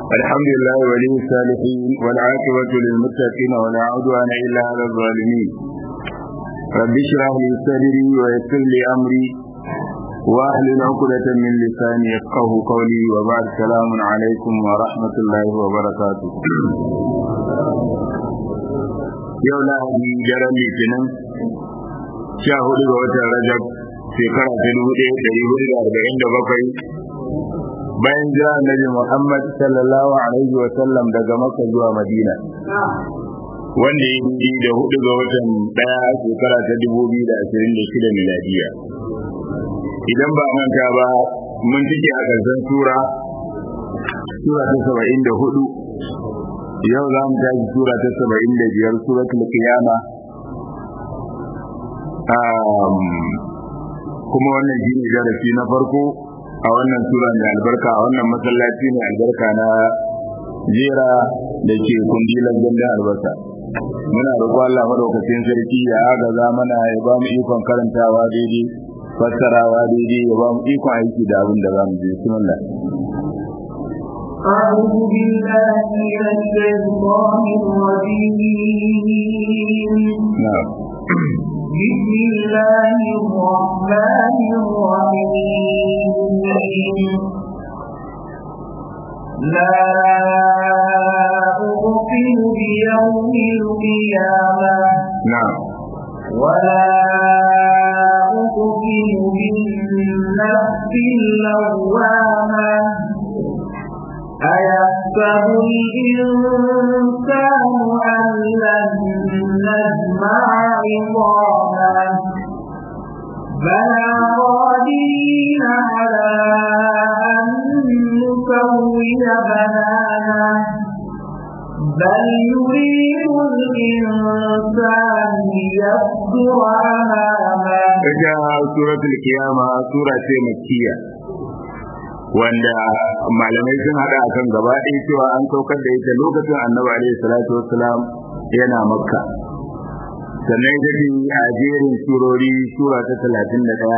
الحمد لله ولي الصالحين والعاقبة للمتقين ولا عدوان إلا على الظالمين رب اشرح لي صدري ويسر لي أمري واحلل عقدة من لساني يفقه قولي وبعد سلام عليكم ورحمة الله وبركاته yau lahadi daren litinin sha hudu ga watan rajab shekara ta dubu ɗaya ɗari hudu da arba'in da bakwai bayan jira annabi muhammad sallallahu alaihi wa sallam daga makka zuwa madina wanda ya yi da hudu ga watan ɗaya shekara ta dubu biyu da ashirin da shida miladiya idan ba manta ba mun cike a ƙarshen sura sura ta saba'in da hudu yau za mu tashi sura ta saba'in da biyar suratul qiyama kuma wannan shi ne darasi na farko a wannan sura mai albarka a wannan masallaci mai albarka na jera da ke kundilan gandun albasa muna roƙo Allah madaukakin sarki ya agaza mana ya ba mu ikon karantawa daidai fassarawa daidai ya ba mu ikon aiki da abin da za mu je bismillah أعوذ بالله من الشيطان الرجيم نعم بسم الله الرحمن الرحيم لا أقسم بيوم القيامة نعم ولا أقسم بالنفس اللوامة أيحسب الإنسان أن لن نجمع عظامه بلى قادرين على أن نسوي بنانه بل يريد الإنسان ليفجر أمامه ita suratul kiyama sura ce makkiya wanda malamai sun hada akan gaba ɗaya cewa an saukar da ita lokacin annabi alaihi salatu wassalam yana makka sannan ita ce a jerin surori sura ta talatin da ɗaya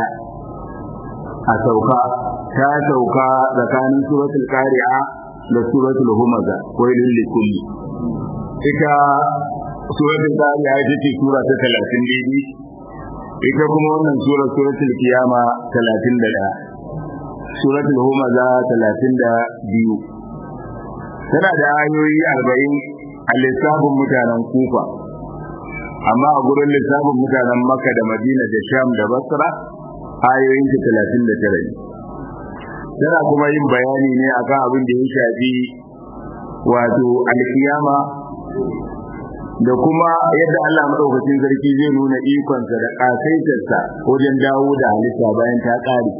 a sauka ta sauka tsakanin suratul qari'a da suratul humaza wailul likulli ita suratul qari'a ita ce sura ta talatin daidai ita kuma wannan sura suratul kiyama talatin da ɗaya suratul humaza talatin da biyu tana da ayoyi arba'in a lissafin mutanen kufa amma a gurin lissafin mutanen makka da madina da sham da basra ayoyin ta talatin da tara ne tana kuma yin bayani ne akan abin da ya shafi wato alkiyama da kuma yadda Allah madaukakin sarki zai nuna ikonsa da kasaitarsa wajen dawo da halitta bayan ta ƙare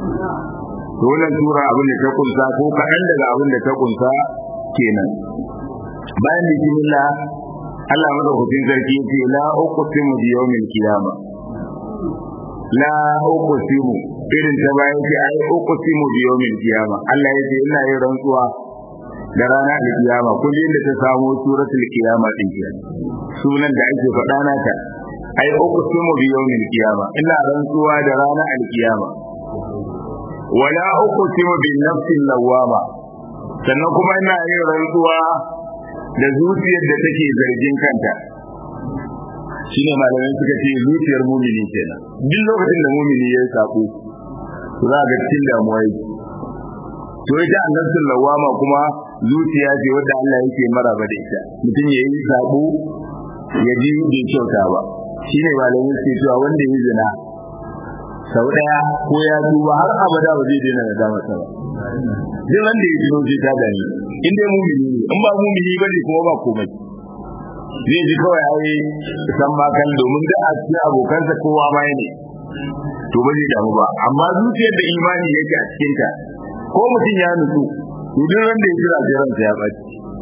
to wannan sura abin da ta kunsa ko kaɗan daga abin da ta kunsa kenan bayan bismillah Allah madaukakin sarki ya ce la uqsimu bi yawmil qiyamah la uqsimu irin ta bayan ce ai uqsimu bi yawmil qiyamah Allah ya ce ina yin rantsuwa da rana da kiyama kullum da ta samu suratul qiyama din ke sunan da ake faɗa nata ai uqsimu bi yawmil qiyama ina rantsuwa da rana al-qiyama wala uqsimu bin nafsin lawama sannan kuma ina yin rantsuwa da zuciyar da take zargin kanta shine malamai suka ce zuciyar mumini kenan duk lokacin da mumini ya sako za ga cikin damuwa yake to ita annabtul lawama kuma zuciya ce wadda Allah yake maraba da ita mutum ya yi sabo ya ji bai kyauta ba shine malamai suke cewa wanda ya zina sau daya ko ya duba har abada ba zai daina nadama ta ba duk wanda ya tuno sai ta gani in dai mumini ne in ba mumini ba ne kuma ba komai zai ji kawai ai san ma kan domin da a cikin abokansa kowa ma ne to ba zai damu ba amma zuciyar da imani yake a cikin ta ko mutum ya nutsu to duk wanda ya jira sai ransa ya baci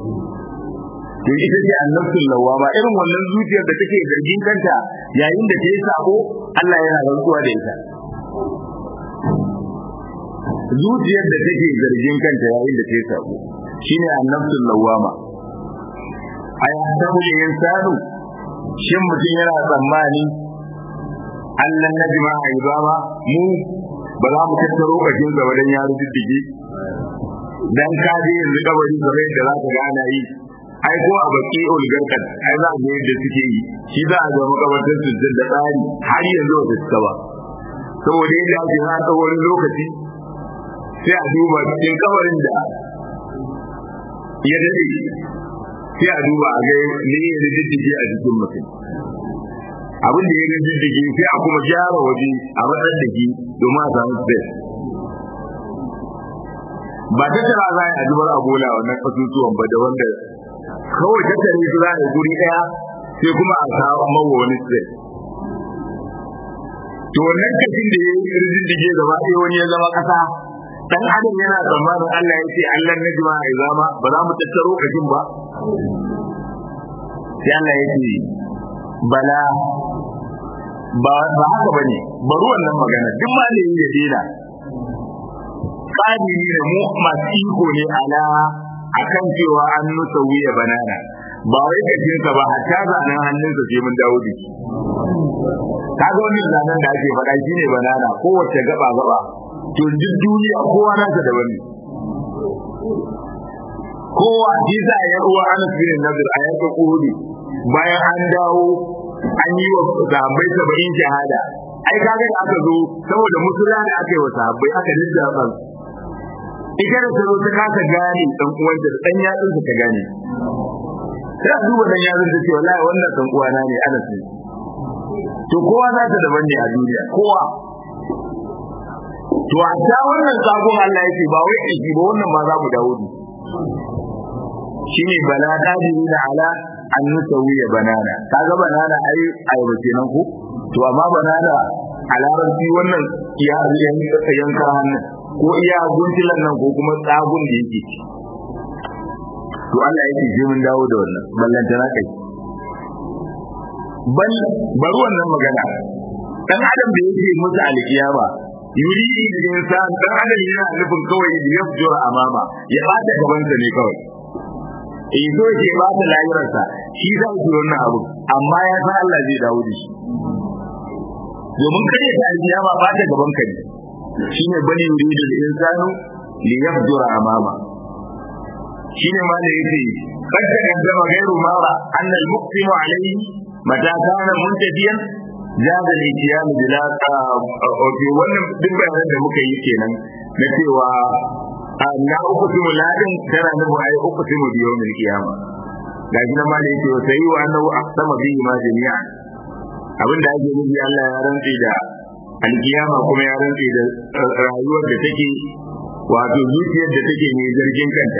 to ita ce annabtul lawama irin wannan zuciyar da take zargin kanta yayin da ta yi sako Allah yana rantsuwa da ita zuciyar da take zargin kanta yayin da ta yi sako shine annabtul lawama ayatabu insanu shin mutum yana tsammani Allah na jima'a ibama mu ba za mu tattaro bakin gaba dan ya ruddige dan ka je yanzu kabari kamar yadda za ka ga ana yi ai ko a baki ulgarkan ai za a ga yadda suke yi shi za a ga makabartar su da tsari har yanzu ba su ba saboda yadda ake na tsawon lokaci sai a duba cikin kabarin da ya dade sai a duba a ga ne ya diddige a jikin mutum abin da ya diddige sai a kuma gyara waje a matsar da shi domin a samu space ba ta tara za a zubar a bola wannan kasusuwan ba da wanda kawai tattare su za a yi guri daya sai kuma a kawo mawa wani space to wannan kashin da ya yi riddige gaba ɗaya wani ya zama ƙasa dan adam yana tsammanin Allah ya ce Allah na jima'a ya zama ba za mu tattaro kashin ba sai Allah ya ce bala ba ba haka bane bari wannan magana duk ma ne ya dena tsari ne mu masu iko ne ala akan cewa an nusa wuya banana ba wai kashinsa ba hatta zanen hannunsa sai mun dawo da shi ka ga wannan zanen da ake faɗa shine banana kowace gaba gaba to duk duniya kowa nasa da wani kowa shi sa ya uwa Anas bin Nadir a yanka Uhud bayan an dawo an yi wa sahabbai saba'in shahada ai kaga da aka zo saboda musula da aka yi wa sahabbai aka liddafa ita da tsaro ta kasa gane dan uwanta da dan yatsun ta gane sai a duba dan yatsun ta ce wallahi wannan dan uwana ne Anas ne to kowa za ta daban ne a duniya kowa to a ta wannan sabon Allah yake ba wai aiki ba wannan ma za mu dawo ne shine bala dadi da ala an nusawiya banana kaga banana ai ayaba kenan ko to amma banana a larabci wannan iya yanka hannun ko iya guntilan nan ko kuma tsagun da yake to Allah yake sai mun dawo da wannan ballantana kai bal bari wannan magana dan adam da yake musu alkiyama yuri da insan dan adam yana nufin kawai ya fujura amama ya bata gaban sa ne kawai eh so ke ba ta lahirarsa shi za su wannan abu amma ya san Allah zai dawo da shi domin kare ta alkiyama ba ta gaban ka ne shine bani yuridu al-insanu li yafjura amama shine ma da yake kad taqaddama ghayru mara anna al-muqsimu alayhi mata kana muntafiyan jaza al-itiyam bila okay wannan duk bayanan da muka yi kenan na cewa na uqsimu ladin tana nufin ai uqsimu bi yawmil qiyama ga shi nan ma da yake sai wa annahu aqsama bihi ma jami'a abin da ake nufi Allah ya rantsi da alkiyama kuma ya rantsi da rayuwar da take wato zuciyar da take mai zargin kanta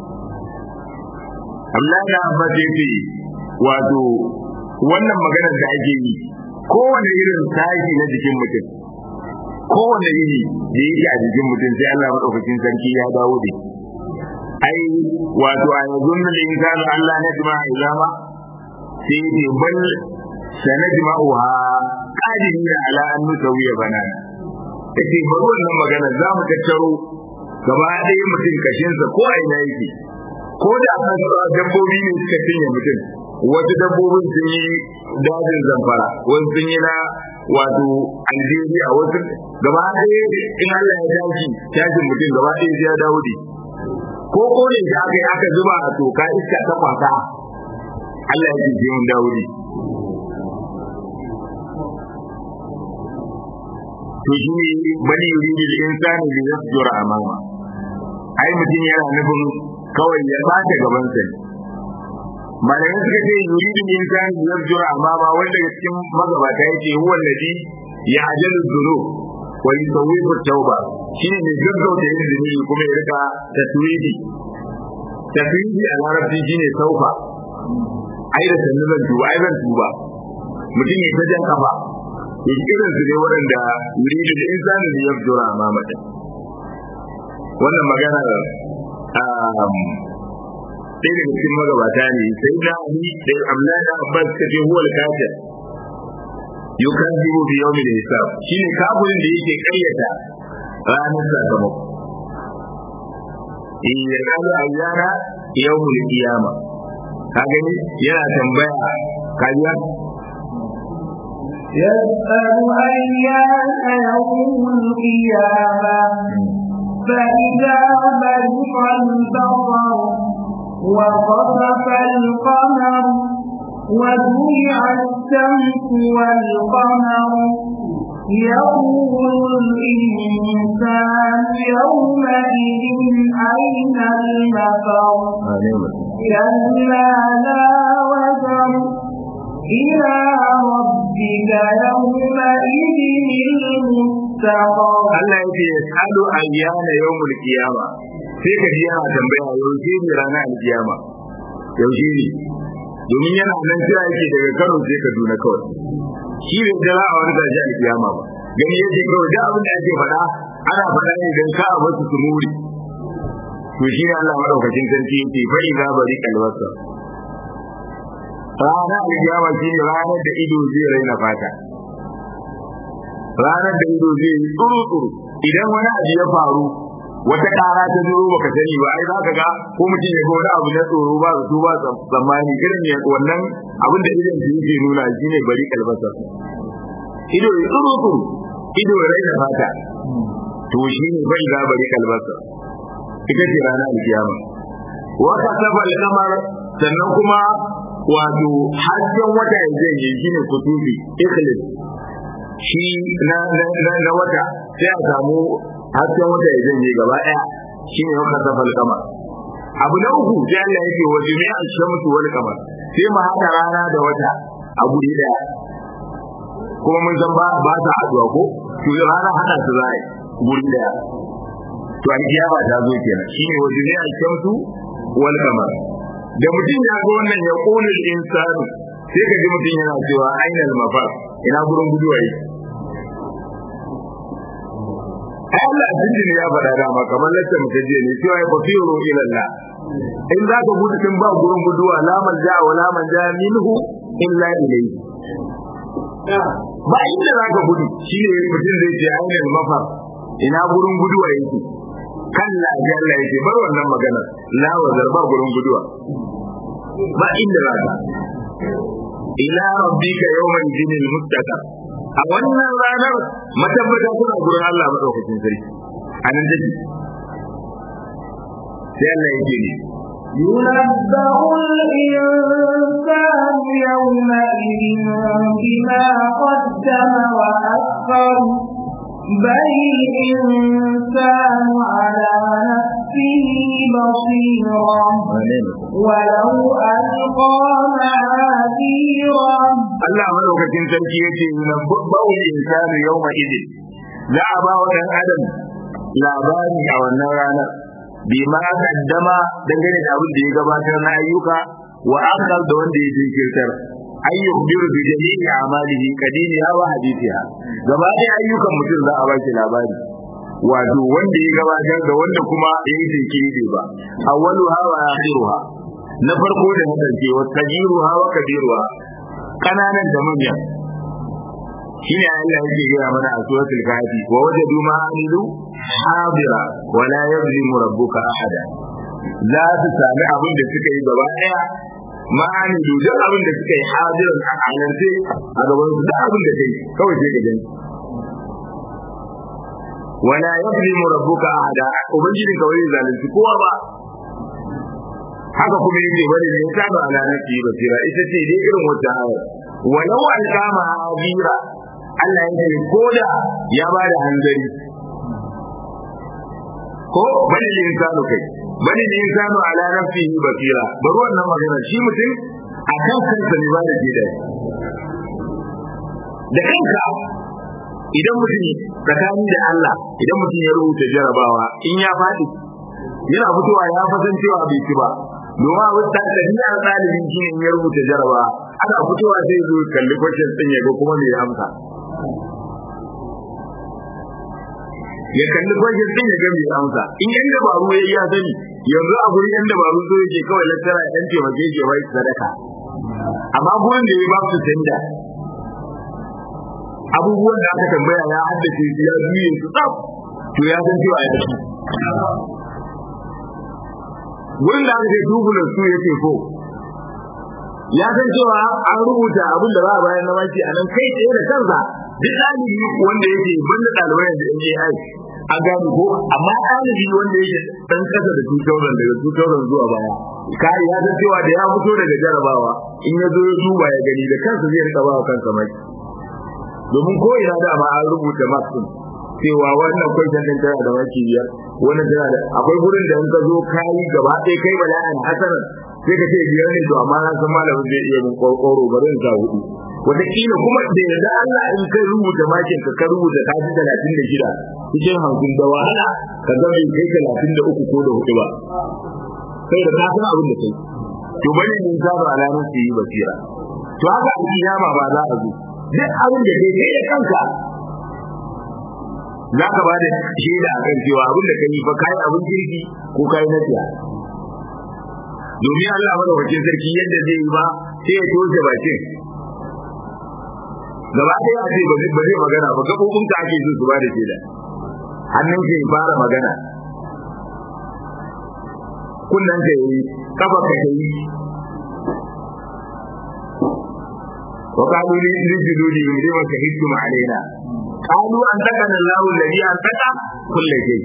Allah ya Abbas ya ce wato wannan maganar da ake yi kowane irin sashi na jikin mutum kowane iri da yake a jikin mutum sai Allah madaukakin sarki ya dawo da ai wato a yanzu da insanu Allah na jima izama sai ne bal sanajma'uha qadirina ala an nusawiya banana take bari wannan magana za mu tattaro gaba ɗaya mutum kashinsa ko a ina yake ko da dabbobi ne suka cinye mutum wasu dabbobin sun yi dajin zamfara wasu sun yi na wato algeria wasu gaba ɗaya in Allah ya tashi tashin mutum gaba ɗaya sai ya dawo da ko ko ne da aka yi aka zuba a toka iska ta kwasa Allah ya ce mun dawo da to shi ne bali yuridu al-insani li yasjura amama ai mutum yana nufin kawai ya bata gaban sa malamai suka ce yuridu al-insani li yasjura amama wanda cikin magabata yake huwa alladhi ya'jalu dhunub wa yusawwifu tauba shine ne gaggauta yin zunubi kuma ya rika taswidi taswidi a larabci shine saufa ai da sannu zan tuba ai zan tuba mutum ya ta jan kafa irin su ne waɗanda yuridu da insani da ya fito a mamata wannan magana ɗaya daga cikin magabata ne sai na ali da amna da abbas ta ce huwal kafir yukazibu bi yawmin hisab shine kafirin da yake karyata ranar sakamako in ya kalu ayyana yawmul qiyama ka gani yana tambaya kajiya يسأل أيان يوم القيامة فإذا برق البصر وخسف القمر وجمع الشمس والقمر يقول الإنسان يومئذ أين المفر كلا لا وزر إلى ربك يومئذ المستقر Allah yake yasalu ayyana yawmul qiyama sai ka ji yana tambaya yaushe ne ranar alkiyama yaushe ne domin yana nan kira yake daga Kano sai Kaduna kawai shi ne jira a wani gaji alkiyama ba gani yake kawai da abin da ake faɗa ana faɗa ne don ka wasu su muri to shi ne Allah madaukakin sarki yake fa idza bari kalwasa ranar alkiyama shi ne ranar da ido zai raina fata ranar da ido zai yi tsuru-tsuru idan wani abu ya faru wata ƙara ta zuro baka sani ba ai zaka ga ko mutum ya ga wani abu na tsoro ba su ba tsammani irin ne wannan abin da idan su yake nuna shi ne bari kalbasa ido ya tsuru-tsuru ido ya raina fata to shi ne bai za bari kalbasa ita ce ranar alkiyama wata safa kamar sannan kuma wato hasken wata ya zai yi shi ne kutubi ikhlis shi na na wata sai a samu hasken wata ya janye gaba daya shi ne wata safal kama abu na uku sai Allah yake wa jami'a shamsu wal qamar sai mu hada rana da wata a guri daya kuma mun san ba ba ta haduwa ko to rana hada su zai guri daya to an kiyama ta zo kenan shine wa jami'a shamsu wal qamar da mutum ya ga wannan ya qulul insanu sai ka ji mutum yana cewa ainal mafar ina gurin guduwa yi ai Allah jinjin ya faɗa dama kamar lacce muka je ne cewa ya fasiru ila Allah in za ka gudu tun ba gurin guduwa la man ja wa la man ja minhu illa ilayhi ba inda za ka gudu shine mutum zai ce ainal mafar ina gurin guduwa yake kalla ya Allah yake bar wannan magana la wa zarba gurin guduwa ba inda za ka ila rabbika yawmal jinil mustaqar a wannan ranar matabbata kuna gurin Allah madaukakin sarki a nan take sai Allah yake ne ينبأ الإنسان يومئذ بما قدم وأخر بل الإنسان على نفسه بصيرا ولو ألقى معاذيرا Allah madaukakin sarki yace yunabba'u insanu yawma idin za a ba wa dan adam labari a wannan ranar bima kaddama dangane da abin da ya gabatar na ayyuka wa akal da wanda ya jinkirtar ay yukhbiru bi jami'i a'malihi qadimiha wa hadithiha gaba ɗaya ayyukan mutum za a ba shi labari wato wanda ya gabatar da wanda kuma ya yi jinkiri ba awwaluha wa akhiruha na farko da na ƙarshe wa kajiruha wa kabiruha kananan da manyan shine Allah yake gaya mana a suratul kafi wa wajadu ma amilu hadira wa la yuzlimu rabbuka ahada za su sami abin da suka yi gaba daya ma amilu duk abin da suka yi hadiran a halarce a gaban su duk abin da kai kawai sai ka gani wa la yuzlimu rabbuka ahada ubangijin ka wai zalunci kowa ba haka kuma yake bari ne ta ba ala nafsi basira ita ce dai irin wata ayar walau alkama abira Allah ya ce koda ya ba da hanzari ko bani insanu kai bani insanu ala nafsihi basira bari wannan magana shi mutum a kan kansa ne ba da jida da kanka idan mutum tsakani da Allah idan mutum ya rubuta jarabawa in ya faɗi yana fitowa ya fasan cewa bai ci ba domin abin da ɗabi'ar ɗalibin shi ne ya rubuta jaraba ana fitowa sai zo kalli kwashin ɗin ya ga kuma me ya amsa ya kalli kwashin ɗin ya ga me ya amsa in yan dabaru ya iya sani yanzu a gurin yan dabaru zo yake kawai lattara ya ɗan taimake shi ya bai sadaka amma gurin da ya ba su tanda abubuwan da aka tambaya ya haddace su ya juye su tsaf to ya san cewa ya tafi wurin da aka ce tubulan su ya ce ko ya san cewa an rubuta abin da za a bayan na maki a nan kai tsaye da kansa duk ɗalibi wanda yake banda ɗalibai da NJI a gani ko amma ɗalibi wanda yake dan kasa da 2000 daga 2000 zuwa baya kai ya san cewa da ya fito daga jarabawa in ya zo ya duba ya gani da kansa zai rika ba kansa mai domin ko ina da ma an rubuta marks din cewa wannan question din tana da maki biyar wannan tana da akwai gurin da in ka zo kai gaba ɗaya kai bala'an hasanan sai ka ce biyar ne to amma na san malamin zai iya min kokoro bari in sa hudu wataƙila kuma da yanzu Allah in kai rubuta makin ka ka rubuta kaji talatin da shida cikin hamsin da wahala ka ga bai kai talatin da uku ko da hudu ba sai da ka san abin da kai to bane mun saba alamun su yi basira to haka a kiyama ba za a zo duk abin da kai kai da kanka za ka ba da shaida a kan cewa abin da kai fa kai abin kirki ko kai na tiya domin Allah madaukakin sarki yadda zai yi ba sai ya toshe bakin gaba ɗaya a ce ba zai magana ba gaɓoɓin ka ake so su ba da shaida hannun ka ya fara magana kunnen ka yi kafa ka yi wa qalu li rijuludi lima shahidtum alaina qalu an takana Allahu alladhi an taka kulli shay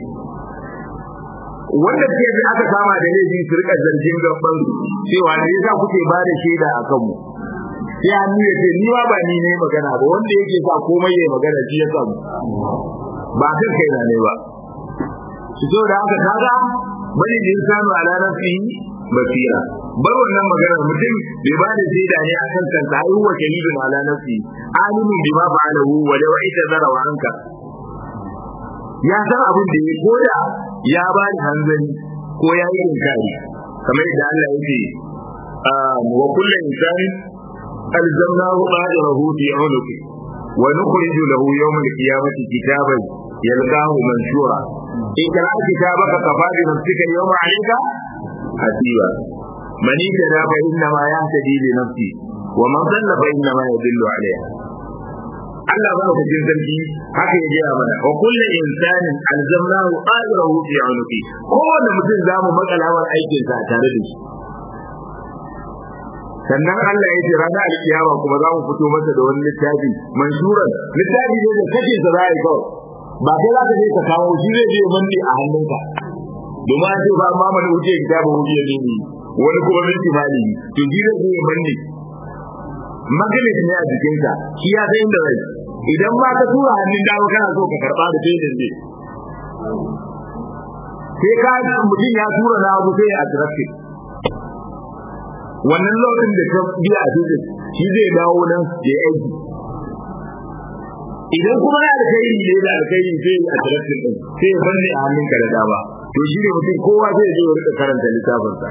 wanda ke da aka kama da laifi su rika zargin gaban cewa ne yasa kuke ba da shaida a kanmu sai hannu ya ce ni ma ba ni ne magana ba wanda yake sa komai ya magana shi ya samu ba kan kai na ne ba su so da haka kaga bani da insanu ala nafsi basira bar wannan maganar mutum bai ba da shaida ne akan kansa ai huwa shahidun ala nafsi alimun bima fa'alahu wa law itazara wa anka ya san abin da ya koda ya ba da hanzari ko ya yi inkari kamar yadda Allah yake wa kullu insanin ألزمناه طائره في عنقه ونخرج له يوم القيامة كتابا يلقاه منشورا اقرأ كتابك كفى بنفسك اليوم عليك حسيبا من اهتدى فإنما يهتدي لنفسه ومن ضل فإنما يضل عليها Allah ba ku jin zargi haka ya gaya mana wa kullu insanin alzamnahu ajrahu fi unuqi kowanne mutum zamu makalawar aikin sa tare da shi sannan Allah ya ce ranar alkiyama kuma za mu fito masa da wani littafi mansuran littafi ne da kake sa za a yi kawai ba kai za ka je ka kawo shi zai je manne a hannunka domin an ce ba ma mana wuce kitabun wuce ne ne wani kuma min timali to shi zai je manne magnet ne a jikinka shi ya san inda zai idan ma ka tura hannun dama kana so ka karba da sai ne sai ka mutum ya tura na abu sai a traffic wannan lokacin da ka biya a cikin shi zai dawo nan ya aiki idan kuma na alkhairi ne da alkhairi sai a tarafin din sai ya banne a hannunka da dama to shi ne mutum kowa zai je ya rika karanta littafinsa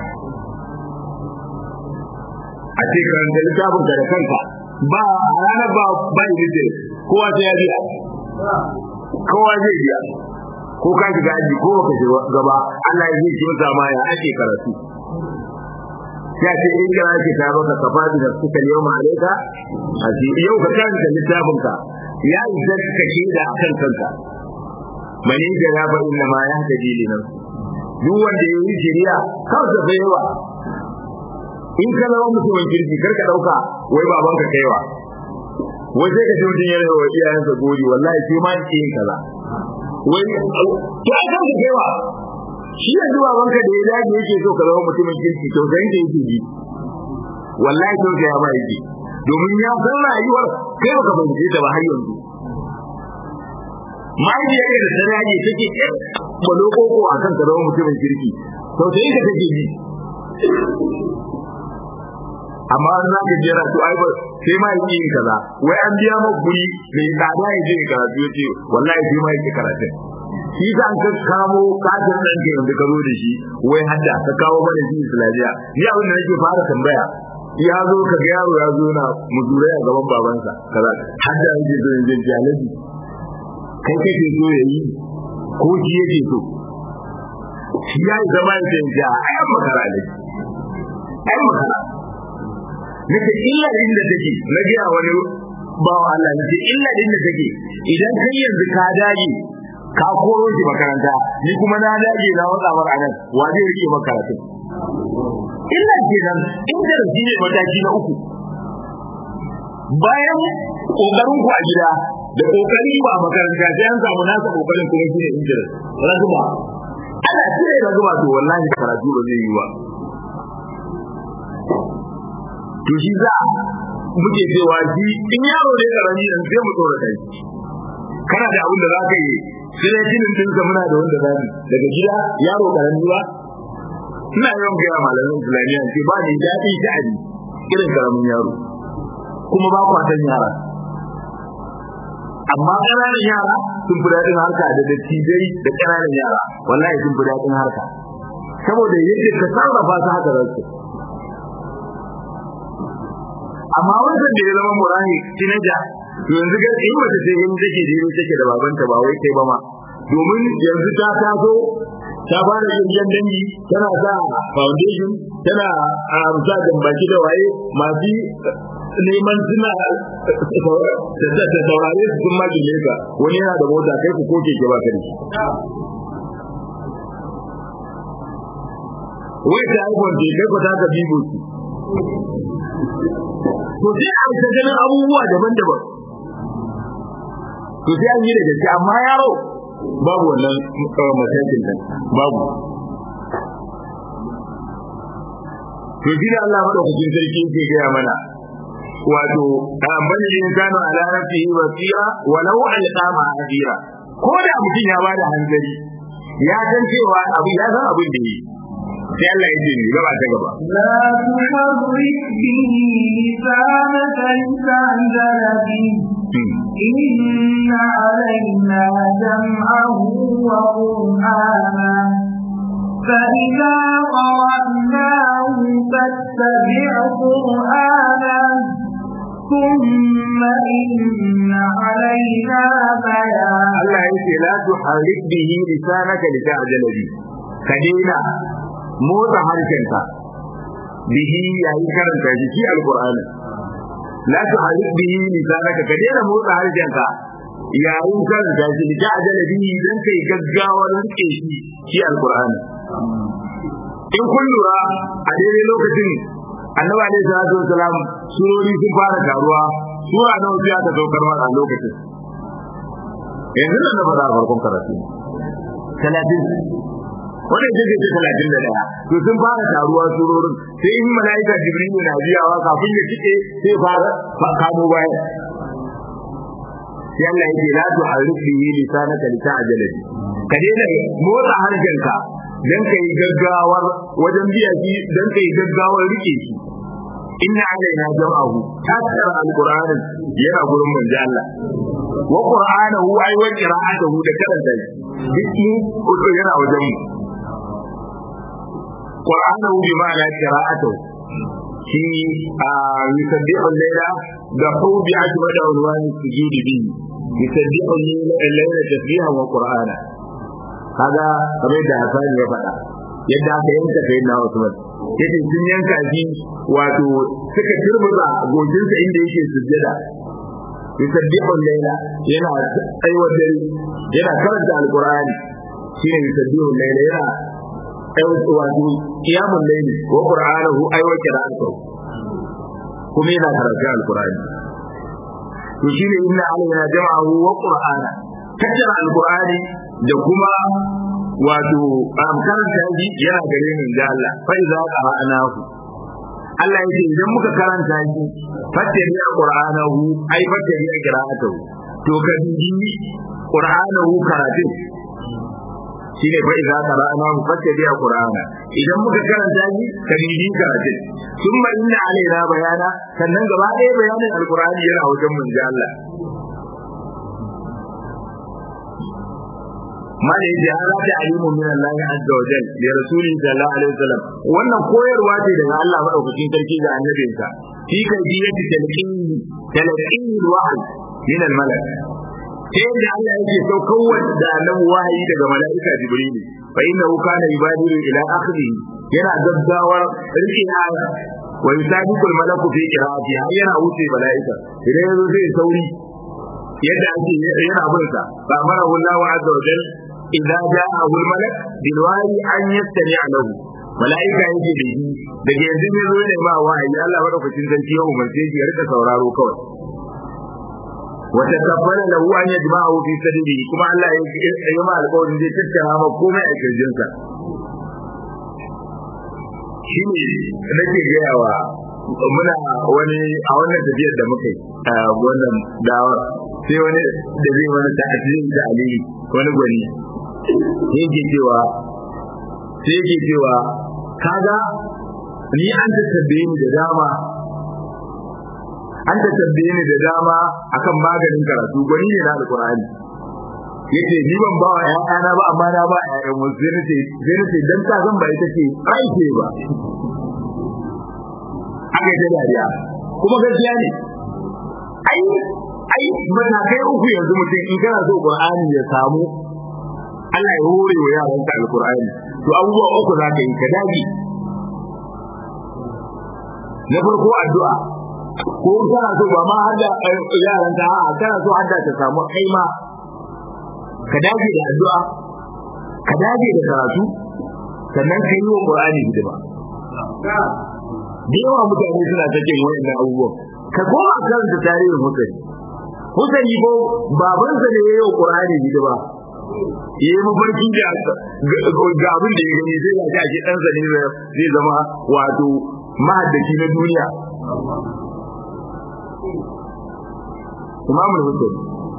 a ce karanta littafin ka da kanka ba a ranar ba ba yi kowa sai ya biya kowa zai biya ko ka shiga aji ko ka shiga gaba Allah ya zai ki masa ma ya ake karatu ya ce in ga ake ta baka kafa da suka yau ma alaika a ce yau ka karanta littafin ka ya isa ka shaida akan kanka mani da ya fa inna ma ya hadi li nan duk wanda ya yi shiriya kansa bai yawa in ka zama mutumin kirki karka dauka wai babanka kaiwa wai sai ka ce mutum yana wa iyayensa gori wallahi sai ma ke yin kaza wai to ai kanka kaiwa shi yanzu babanka da ya dage yake so ka zama mutumin kirki to sai da yake ji wallahi to ya ba yake domin ya san rayuwar kai baka fahimce ta ba har yanzu mahaifiyar da ta rage take ɗin balo koko a kan ka zama mutumin kirki to sai ka take ji amma an za ka jera to ai ba sai ma yake yin kaza wai an biya maka guri mai tsada ya je karatu ya ce wallahi sai ma yake karatun shi za ka kamo kafin ɗan ke yanzu ka zo da shi wai hadda ka kawo mana shi islamiyya ni abin da nake fara tambaya ya zo ka ga yaro ya zo na muzurai a gaban babansa kaza hadda yake zo yanzu ji alaji kai kake so ya yi ko shi yake so shi ya yi zama ya ce a ayan makara alaji ayan makara nake illa inda take na gaya wani bawa Allah nake illa inda take idan kai yanzu ka dage ka koro shi makaranta ni kuma na dage na watsa mar anan wa zai rike makaratu illa kenan inda da ne mataki na uku bayan kokarin ku a gida da kokari ku a makaranta sai an samu nasa kokarin kuma shine inda rasuma ana cire da zuwa to wallahi karatu ba zai yi ba to shi za muke cewa shi in yaro ne karami dan sai mu tsora kai kana da abin da za ka yi sai dai kinin dinka muna da wanda za mu daga gida yaro karami ba ina yawan gaya malamin islamiyya ce ba ni daɗi ta abi irin karamin yaro kuma ba kwatan yara amma ƙananan yara sun fi daɗin harka da dattijai da ƙananan yara wallahi sun fi daɗin harka saboda yadda ka sarrafa su haka za su amma wancan da ya zama murahi tinaja to yanzu ga in mace ce in take jiro take da babanta ba wai kai ba ma domin yanzu ta taso ta fara yin dangi tana sa foundation tana sa jambaki da waye masu neman suna da saurare su sun maki leka wani yana da mota kai ku ko keke ba kai wai ta iphone ce kai ku ta ka bibo to sai a ta ganin abubuwa daban-daban to sai an yi da gaske amma yaro babu wannan matakin nan babu to shi da Allah madaukakin sarki yake gaya mana wato bani insanu ala nafsihi basira walau alqama adira ko da mutum ya bada hankali ya san cewa abu ya san abin da yi sai Allah ya ce ni gaba ta gaba لا تحرك به لسانك لتعجل به إن علينا جمعه وقرآنا فإذا قرأناه فاتبع قرآنا ثم إن علينا بيانا Allah ya ce la tuharrik bihi lisanaka lita'jala bi ka daina motsa harshenka bihi yayin karanta shi shi alqur'ani la tuharrik bihi lisanaka ka daina motsa harshenka yayin karanta shi lita'jala bihi dan kai gaggawar rike shi shi alqur'ani in kun lura a daidai lokacin annabi alaihi salatu wasalam surori sun fara taruwa sura nawa sai aka saukar masa a lokacin yanzu nan na faɗa a farkon karatu talatin wanda ita ce talatin da ɗaya to sun fara taruwa surorin sai in mala'ika jibrilu na biyawa kafin ya cike sai fara kamo bayan sai Allah yake la tu harif bihi lisanaka li ta'jala bi ka daina motsa harshenka dan kai gaggawar wajen biya shi dan kai gaggawar rike shi inna alaina jam'ahu tasara alqur'anin yana gurin manzo Allah wa qur'anahu ay wa qira'atuhu da karanta shi duk mu yana wajen mu qur'anahu bi ma'ana qira'atuhu shi a yusabbihu al-layla da hu bi ajwada unwani sujudi bi yusabbihu al-layla tasbihan wa qur'ana kaga kamar da Hassan ya faɗa yadda aka yanka sai na Usman yace sun yanka shi wato suka turmuza gojinsa inda yake sujjada yusabbihu al-layla yana aiwa dare yana karanta alqur'ani shine yusabbihu al-layla yana aiwa wato qiyamul layli wa qur'anahu aiwa qira'atuhu kuma yana karanta alqur'ani to shine inna alaina jam'ahu wa qur'ana kaddara alqur'ani da kuma wato karanta shi yana gare ni da Allah fa iza qara'nahu Allah ya ce idan muka karanta shi fattari qur'anahu ai fattari qira'atuhu to ka bi qur'anahu karatun shine fa iza qara'nahu fattari qur'ana idan muka karanta shi ka bi karatun thumma inna alaina bayana sannan gaba ɗaya bayanin alqur'ani yana wajen manzo Allah mana yace hada ta alimu min Allah azza wa jalla da rasuli sallallahu alaihi wasallam wannan koyarwa ce daga Allah madaukakin sarki ga annabinsa fi kaifiyati talqin talqin wahy min al malak sai da Allah yake saukar da annabi wahayi daga malaika jibril fa innahu kana yubadiru ila akhiri yana gaggawar rikin aya wa yusabiqul malaku fi qira'ati yana wuce malaika idan yazo zai sauri yadda ake yana bin sa ba mara Allah azza wa jalla idza ja'ahu al-malak bil wahi an yastami'a lahu malaika yake da shi daga yanzu ne zo ne ma wahayi Allah madaukakin sarki ya umarce shi ya rika sauraro kawai wata kabbala lahu an yajma'u fi sadrihi kuma Allah ya yi ma alƙawarin zai tattara ma komai a kirjinsa shine nake gayawa muna wani a wannan tafiyar da muka yi a wannan dawar sai wani da zai wani ta'adin da aliyu wani gwani yake cewa sai yake cewa kaga ni an ta tabbe ni da dama an ta tabbe ni da dama akan maganin karatu gwani ne na alqur'ani yace ni ban ba wa ƴaƴana ba amma na ba ƴaƴan wasu sai nace sai nace dan ta zan ba ita ce aike ba aka yi dariya kuma gaskiya ne ai ai matakai uku yanzu mutum in kana so qur'ani ya samu Allah ya hore wa yaran ka alqur'ani to abubuwa uku za ka yi ka dage na farko addu'a ko kana so ba ma har da yaran ka a kana so har da ta samu kai ma ka dage da addu'a ka dage da karatu sannan ka yi wa qur'ani hidima da yawa mutane suna ta cin wayannan abubuwan ka koma karanta tarihin Hussein Hussein ko babansa ne yayin Qur'ani hidima yayi mafarki da ga abin da ya gani sai ga shi ɗansa ne zai zama wato mahaddaci na duniya Imam Hussein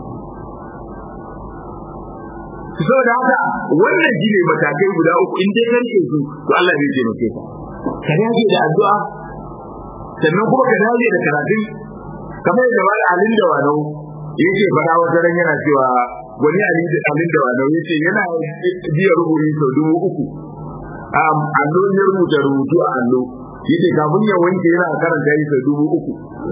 saboda haka wannan shi ne matakai guda uku in dai karke su to Allah zai taimake ka ka dage da addu'a sannan kuma ka dage da karatun kamar yadda wani alin da wanau yake fara wata ran yana cewa wani alin da wanau yace yana biya rubutu sau dubu uku allo ya rubuta rubutu a allo yace kafin ya wanke yana karanta yi sau dubu uku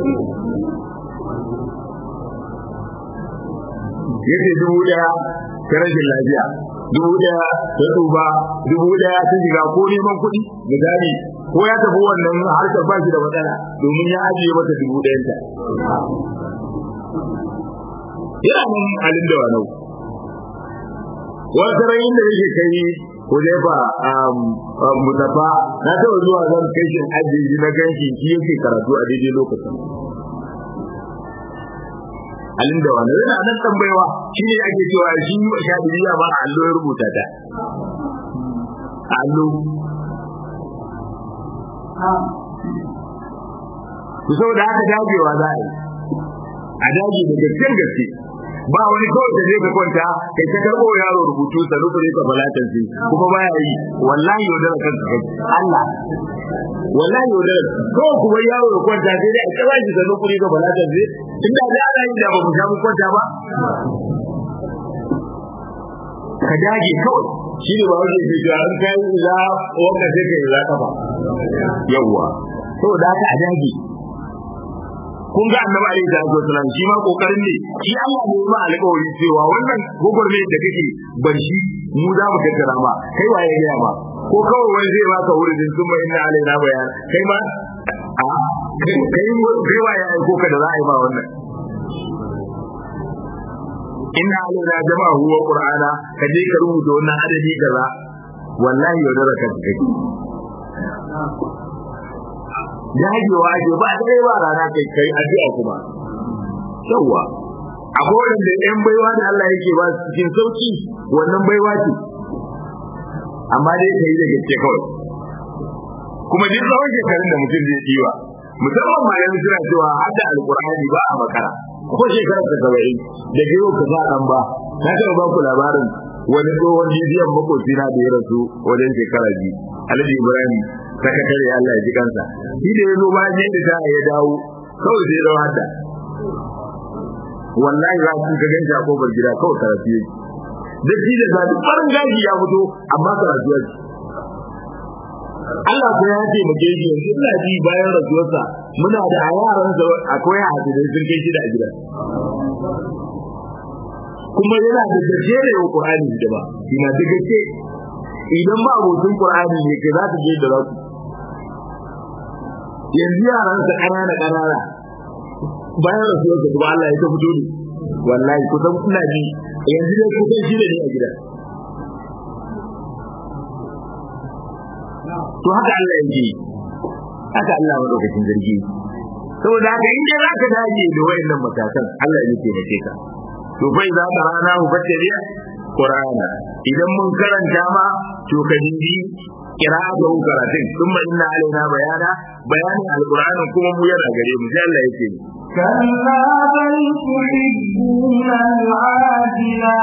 yace dubu daya ta rashin lafiya dubu daya ta tsufa dubu daya ta shiga ko neman kuɗi misali ko ya tafi wannan harkar ba shi da matsala domin ya ajiye mata dubu ɗayanta yana nan halin da wanau wata rayin da yake kai Hudaifa Mutafa na taɓa zuwa zan kai shi ajiye na ganshi shi yake karatu a daidai lokacin halin da wani yana nan tambayawa shi ne ake cewa shi shaɗiriya ba a allo ya rubuta ta allo ku saboda haka dagewa za a yi a dage da gaskiyar gaske ba wani kawai da zai ka kwanta kai ta karɓo yaro rubutu sa rukuri ka balatan sai kuma baya yi wallahi yaudara kanka kai Allah wallahi yaudara ko kuma yaro ya kwanta sai dai a kira shi sa rukuri ka balatan sai inda da ana yi da ba mu sha mu kwanta ba ka dage kawai shi ne ba wani ke cewa an kai za wanda sai ka yi za ka ba yawwa saboda haka a dage kun ga annabi alaihi salatu wasallam shi ma kokarin ne shi Allah ne ma alƙawari cewa wannan gogorme da kake bar shi mu za mu tattara ma kai waye ya ba ko kawai wani zai baka wurin sun mai inna alaina bayan kai ma a kai kai waye aiko ka da za a yi ba wannan inna alaina jama'u wa qur'ana ka je ka rubuta wannan adadi kaza wallahi yaudara ka kai dagewa ake ba dai ba rana kai kai addu'a kuma yawa akwai wanda yan baiwa da Allah yake ba su cikin sauki wannan baiwa ce amma dai kai da gaske kawai kuma duk tsawon shekarun da mutum zai diwa musamman ma yanzu suna cewa hadda alqur'ani ba a makara ko shekarar ta saba'in da biyu ka sa dan ba na taɓa ba ku labarin wani tsohon jijiyan makocina da ya rasu wajen shekara biyu alhaji ibrahim sakatare Allah ya ji kansa shi da ya zo bayan yadda ta ya dawo kawai sai dawo hadda wallahi za su ga ganshi a kofar gida kawai karatu yake duk shi da zaɓi farin gashi ya fito amma karatu yake Allah ko ya ce mu shi yanzu ina ji bayan rasuwarsa muna da a yaransa akwai hadisai sun kai shi da a gida kuma yana da gaske da yau Qur'ani da ba ina da gaske idan ba abokin Qur'ani ne kai za ta je da rasu yanzu yaran sa ƙanana ƙanana bayan rasuwar sa kuma Allah ya ta fito ne wallahi kusan ina ji yanzu dai kusan shi da ne a gida to haka Allah yake haka Allah madaukakin zargi saboda haka in dai zaka dage da wayannan matakan Allah ya taimake ka to bai za ka rana mu battariya Qur'ana idan mun karanta ma to ka dingi qira'atu karatun thumma inna alaina bayana bayanin alqur'anin kuma mu yana gare mu sai Allah yake كلا بل تحبون العاجلة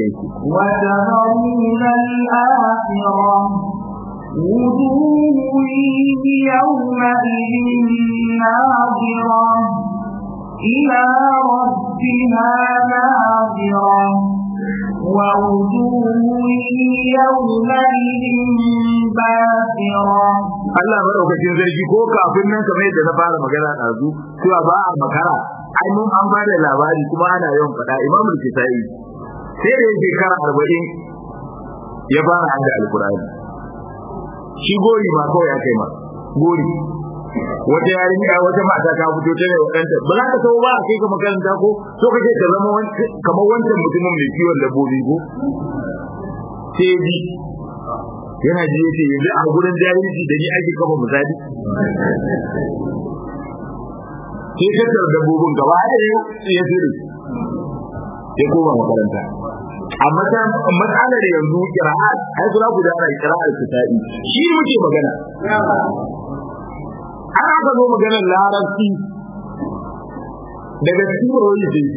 وتذرون الآخرة وجوه يومئذ ناظرة إلى ربها ناظرة ووجوه يومئذ باسرة Allah madaukakin sarki ko kafin nan kamar yadda na fara magana ɗazu cewa ba a makara ai mun an bada labari kuma ana yawan faɗa Imam Al-Kisai sai da shekara arba'in ya fara hada Alkur'ani shi gori ma kawai ya kai ma gori wata yarinya wata mata ta fito ta ne wadanta ba za ka tawo ba a kai ka makaranta ko so kake ka zama kamar wancan mutumin mai kiwon dabbobi ko sai ji yana ji yace yanzu a gurin jahilci da ni ake kafa misali sai tattar dabbobin gaba ɗaya ya tsiri ya koma makaranta amma ta matsalar yanzu kira'at ai kula ku da kira'ar kitabi shi muke magana an aka zo maganar larabci daga cikin wani jinsi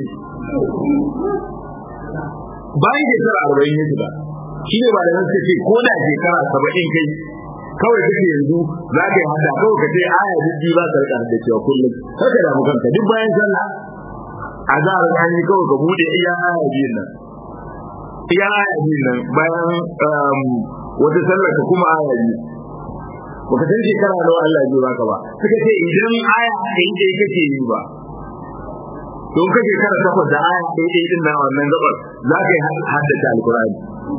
bayan shekara arba'in ya shiga shi ne ba da suka ce ko da shekara saba'in kai kawai kake yanzu za ka yi hada kawai ka ce aya jijji ba ka rika da cewa kullum kar ka damu kanka duk bayan sallah a za a rani kawai ka bude iya aya biyun nan iya aya biyun nan bayan wata sallah ka kuma aya biyu baka san shekara nawa Allah ya baka ba suka ce idan aya ɗaya ɗaya kake yi ba don kake kara takwas da aya ɗaya ɗaya din na wannan gabar za ka yi haddace alkur'ani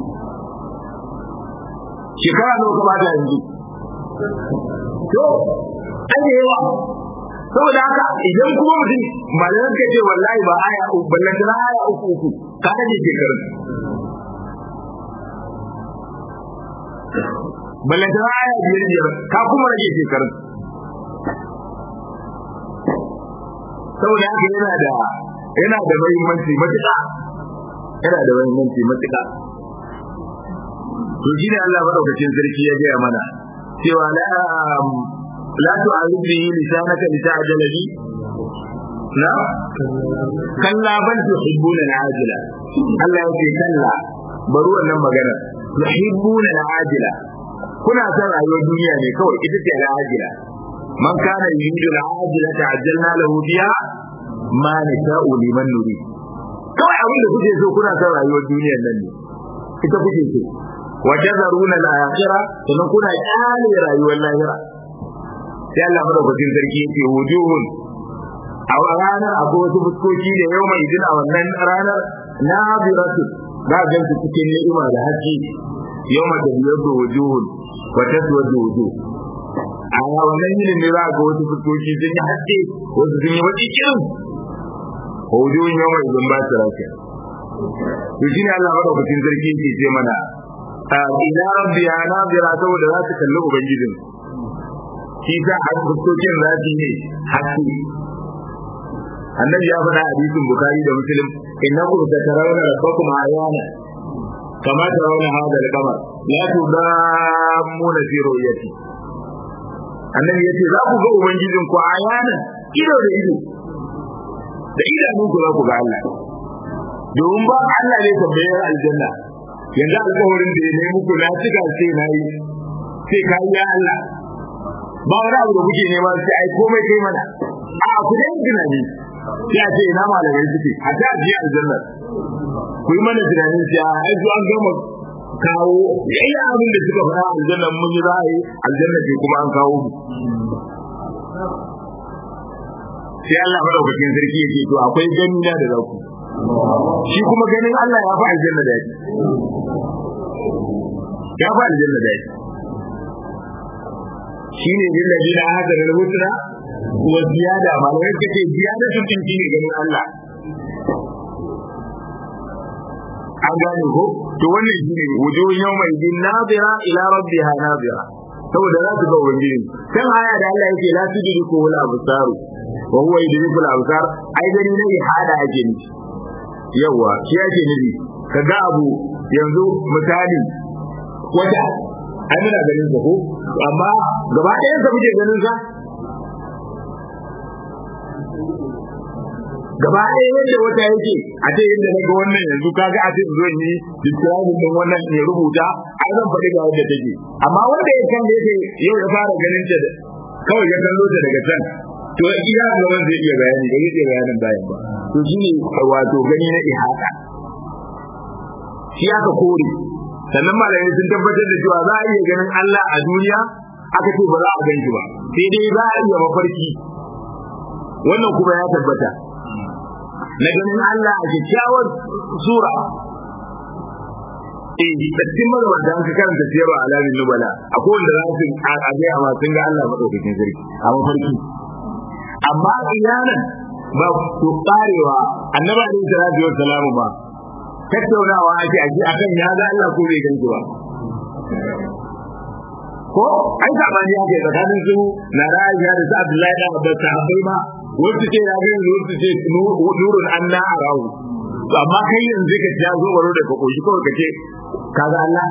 shekara nawa ka bata yanzu to an yi yawa saboda haka idan kuma mutum malaman ka ce wallahi ba aya uku ballan tana aya uku uku ka rage shekarun ballan tana aya biyar biyar ka kuma rage shekarun saboda haka yana da yana da muhimmanci matuƙa yana da muhimmanci matuƙa to shi ne Allah madaukakin sarki ya gaya mana cewa la la tu'arid bihi lisanaka lita'jala bi na kalla bal tuhibbuna al'ajila Allah ya ce kalla bari wannan magana tuhibbuna al'ajila kuna son rayuwar duniya ne kawai ita ce al'ajila man kana yuridu al'ajila ta'ajjalna lahu biha ma nasha'u liman nuri kawai abin da kuke so kuna son rayuwar duniyar nan ne ita kuke so wa tazaruna al-akhirah sannan kuna kyale rayuwar lahira sai Allah madaukakin sarki yake wujuhun a ranar akwai wasu fuskoki da yau mai idin a wannan ranar na biratu za a gansu cikin ni'ima da haƙƙi yau mai tafiyar da wujuhun wa taswar da wujuh a wannan yinin ne za a ga wasu fuskoki sun yi haƙƙi wasu sun yi baki kirin wujuhun yau mai idin ba su rafiya to shi ne Allah madaukakin sarki yake ce mana ila rabbiya nazira saboda za su kalli ubangijin shi ta a fuskokin za su ne haske annabi ya faɗa hadisin bukari da muslim innakum satarawna rabbakum ayana kama tarawna hadha al-qamar la tudammuna fi ru'yati annabi yace za ku ga ubangijin ku ayana ido da ido da idanun ku za ku ga Allah domin ba Allah ne tambayar aljanna yanzu alƙawarin da ya nemi muku na cika sai na yi sai ka yi ya Allah ba wani abu da kuke nema sai ai komai kai mana a ku dai tunani sai a ce ina malamai suke a ta ji aljanna ku yi mana tunanin sai a ai an gama kawo yayi abin da suka fara aljanna mun yi ra'ayi aljanna ce kuma an kawo mu sai Allah madaukakin sarki yake to akwai gani na da zaku shi kuma ganin Allah ya fi aljanna da yake ya fi aljanna da yake shine lillahi da hada da husna wa ziyada malamai kace ziyada sun tinki ne ganin Allah an gane ko to wannan shine wujuhun yawma idin nadira ila rabbiha nadira saboda za su ga ubangiji kan aya da Allah yake la tudriku wal absaru wa huwa yudrikul absar ai gani ne ihada ake ni yawa shi ake nufi kaga abu yanzu misali wata ai muna ganin sa ko amma gaba ɗayan sa muke ganin sa gaba ɗaya yadda wata yake a ce yadda na ga wannan yanzu kaga a ce zo yi describing din wannan ne rubuta ai zan faɗi ga yadda take amma wanda ya kan da yake yau ya fara ganin ta kawai ya kallo ta daga can to iya gaban zai iya bayani da zai iya bayanin bayan ba to shine wato gani na ihata shi aka kore sannan malamai sun tabbatar da cewa za a iya ganin Allah a duniya aka ce ba za a gan shi ba sai dai za a iya mafarki wannan kuma ya tabbata na ganin Allah a kyakkyawar sura eh da cikin magabata an ka karanta siyarwa alamin nubala akwai wanda za su a ga amma sun ga Allah madaukakin sarki a mafarki amma iyanan ba ku karewa annabi alaihi salatu wa salamu ba tattaunawa ake aji akan ya ga Allah ko bai ganki ba ko ai sabani ya ke tsakanin su na Aisha da su Abdullahi da Abbas sahabbai ma wasu ce ya ga yanzu wasu ce nurun anna arahu to amma kai yanzu ka ja zo baro da ka koshi kawai ka ce kaga Allah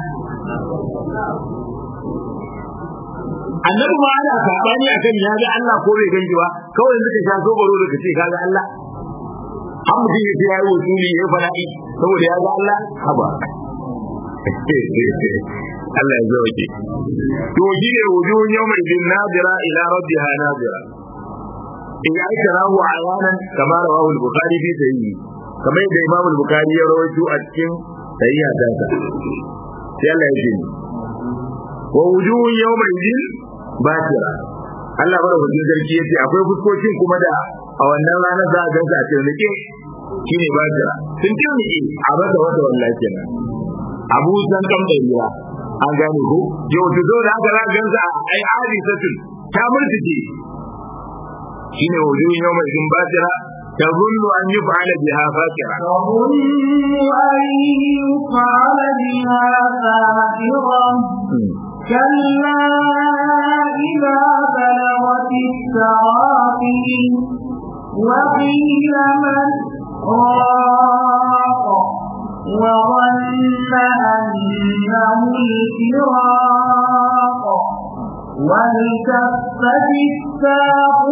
annabi ma ana sabani akan ya ga Allah ko bai ganki ba kawai yanzu ka ja zo baro da ka ce kaga Allah an mutum ya ce ya yi wasuli ya fada'i saboda ya ga Allah haba Allah ya zauke to shi ne wujuhun yawmin bin nadira ila rabbiha nadira in ya aika rahu ayanan kamar rawahu al-bukhari fi sahihi kamar yadda imam al-bukhari ya rawaito a cikin sahiha ta sa sai Allah ya ce wa wujuhun yawmin bin batira Allah bada hujjar sarki yace akwai fuskokin kuma da a wannan ranar za a gansa a tirnike shine batira sun tirnike a bata wata wallahi kenan abu san kam da riya an gane ko yau ta zo da haka za a gansa ai hadisatun ta murtike shine wujuhun yawmin bin batira تظن أن يفعل بها فاكرة تظن أن يفعل بها فاكرة كلا إذا بلغت التراقي وقيل من راق وظن أنه الفراق والتفت الساق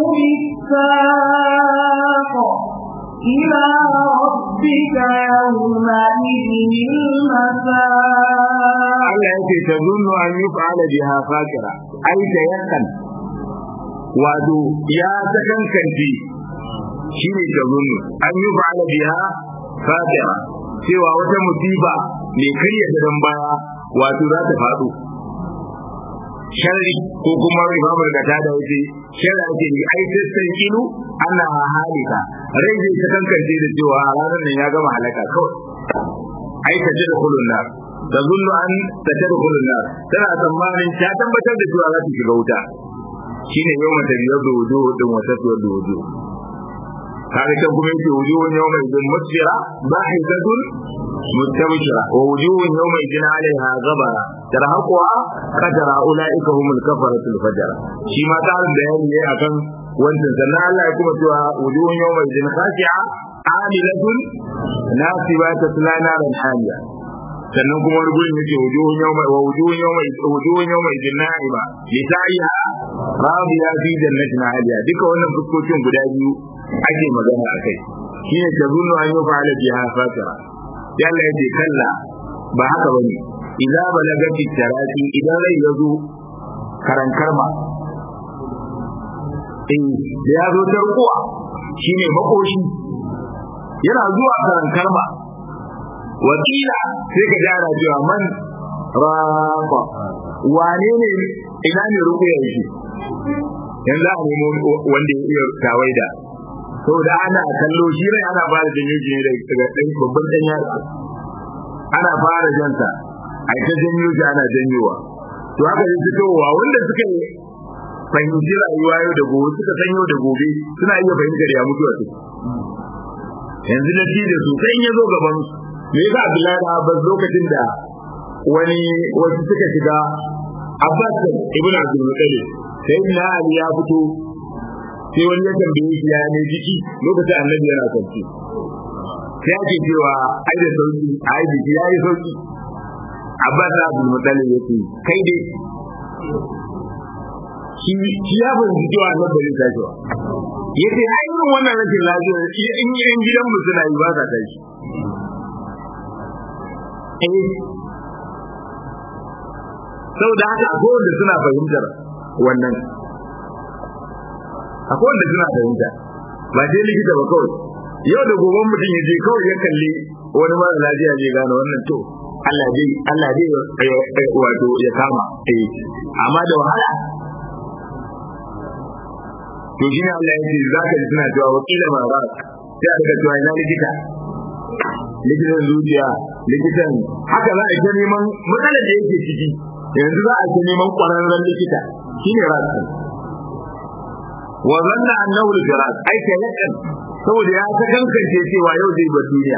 بالساق إلى ربك يومئذ المساق Allah yake ta zunnu an yi fa'ala biha fakira ai ta yakan wato ya ta kankanci shi ne ta zunnu an yi fa'ala biha fakira cewa wata musiba mai karya gadon baya wato za ta faɗo sharri ko kuma imamul gata da wuce sharri ake yi ai tattan ilu ana halika rai zai ta kankance da cewa ranar nan ya gama halaka kawai ai ta ji da kulun nar da zunnu an ta ji da kulun nar tana tsammanin ta tabbatar da cewa za ta shiga wuta shine yau mata biyar da wujo din wata tuwar da wujo kaga kan kuma yake wujuhun yawma idin musfira bahidatun mustabshira wa wujuhun yawma idin alaiha ghabara tarhaquha qadara ulaika humul kafaratul fajara shi ma tarin bayani ne akan wancan sannan Allah ya kuma cewa wujuhun yawma idin khashi'a amilatun nasiba tasla naran hamiya sannan kuma wani gurin yake wujuhun yawma wa wujuhun yawma wujuhun yawma idin na'iba li sa'iha radiya fi jannatin aliya duka wannan fuskokin guda biyu ake magana a kai shi ne ta zunu an yi fa'ala biha fatira sai Allah ya ce kalla ba haka bane idza balagati tarati idan rai ya zo karankarma eh da ya zo tarkuwa shine makoshi yana zuwa karankarma wakila sai ka jara cewa man rafa wane ne ina ne rukuya yake yanzu a nemo wanda ya iya tawaida saboda ana kallo shi rai ana fara janyo shi ne daga ɗan babban ɗan yatsa ana fara jansa a ta janyo shi ana janyowa to haka ne fitowa wanda suka fahimci rayuwa yau da gobe suka san yau da gobe suna iya fahimtar ya mutuwa su yanzu na ci da su kai ya zo gaban me yasa Abdullahi da Abbas lokacin da wani wasu suka shiga Abbas ibn Abdul Muttalib sai na Ali ya fito sai wani ya tambaye shi ya ne jiki lokacin annabi yana kwanci sai ake cewa ai da sauki ai jiki ya yi sauki abbas da abdul muttalib yace kai dai shi ya fahimci cewa annabi bai tashi ba yace ai irin wannan rashin lafiya in yan gidan mu suna yi ba sa tashi eh saboda haka akwai wanda suna fahimtar wannan akwai wanda suna fahimta ba sai likita ba kawai yau da gobe mutum ya je kawai ya kalli wani mara lafiya zai gane wannan to Allah dai Allah dai wato ya kama eh amma da wahala to shine Allah ya ce za ka ji suna cewa wakila ma ba sai a daga cewa ina likita likitan zuciya likitan haka za a yi ta neman matsalar da yake ciki yanzu za a ta neman ƙwararren likita shine rasu wa zanna annahu al-firas ai ka yakan saboda ya ta kankance cewa yau zai bar duniya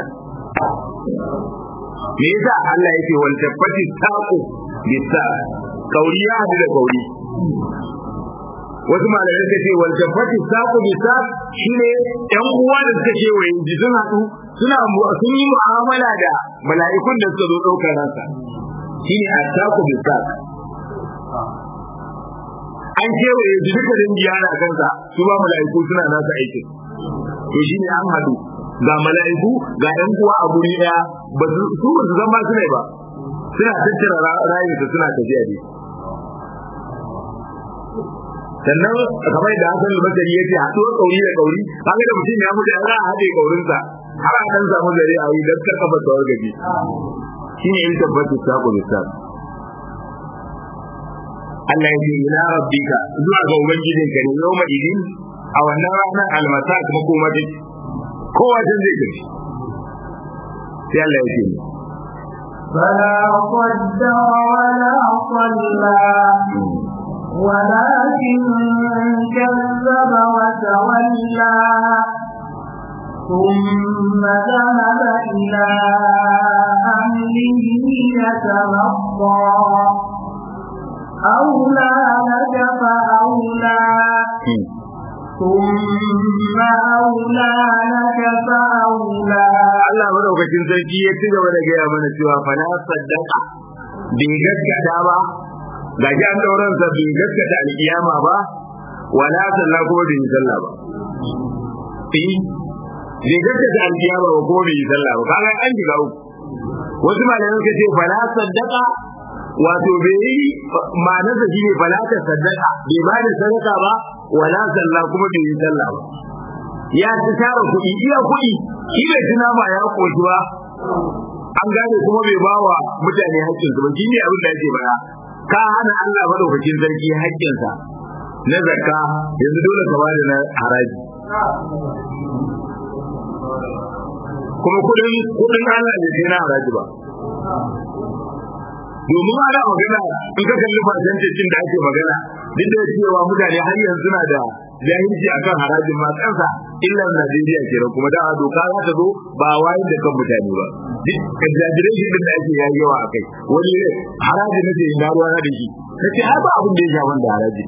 me yasa Allah yake wal tabbati taqu bisa kauri ya hadu da kauri wasu malamai suka ce wal tabbati taqu bisa shine yan uwa da suka ce wayin ji sun hadu suna sun yi mu'amala da mala'ikun da suka zo daukar ransa shine at-taqu bisa an kewaye su duka dangi yana kansa su ba mala'iku suna nasa aikin to shi ne an haɗu ga mala'iku ga ɗan uwa a guri ɗaya ba su su ba su zama su ne ba suna tattara rayuka suna tafiya ne sannan kamar da Hassan al-Basri yace haɗuwar kauri da kauri kaga da mutum ya mutu za a haɗe kaurinsa har a dan samu zare a yi dan kafa tawar gaji shine in tabbata sako da sako Allah ya ce ila rabbika zuwa ga ubangijinka ne yau idin a wannan ranar almasa kuma kuma duk kowa can zai gaji sai Allah ya ce فلا صدق ولا صلى ولكن كذب وتولى ثم ذهب إلى أهله يتمطى أولى لك فأولى ثم أولى لك فأولى Allah madaukakin sarki ya ci gaba da gaya mana cewa fa na saddaka bai gaskata ba ga ji an dauran sa bai gaskata alkiyama ba wala sallah ko bai sallah ba eh bai gaskata alkiyama ba ko bai sallah ba kaga an shiga uku wasu malamai suka ce fa na saddaka wato bai yi ma'anarsa shi ne falata sadaka bai ba da sadaka ba wala sallah kuma bai yi sallah ba ya ci tara kuɗi iya kuɗi shi bai ci nama ya koshi ba an gane kuma bai ba wa mutane haƙƙinsu ba shi ne abin da yake bara ka hana Allah madaukakin sarki haƙƙinsa na zakka yanzu dole ka bada na haraji kuma kuɗin kuɗin Allah ne sai na haraji ba domin ana magana in ka kalli fasancin da ake magana duk da cewa mutane har yanzu na da jahilci akan harajin ma kansa illan Najeriya kenan kuma da doka za ta zo ba wayar da kan mutane ba duk exaggeration din da ake yayi yawa akai wani haraji nake ina ruwa na da shi kace ai ba abin da ya shafa da haraji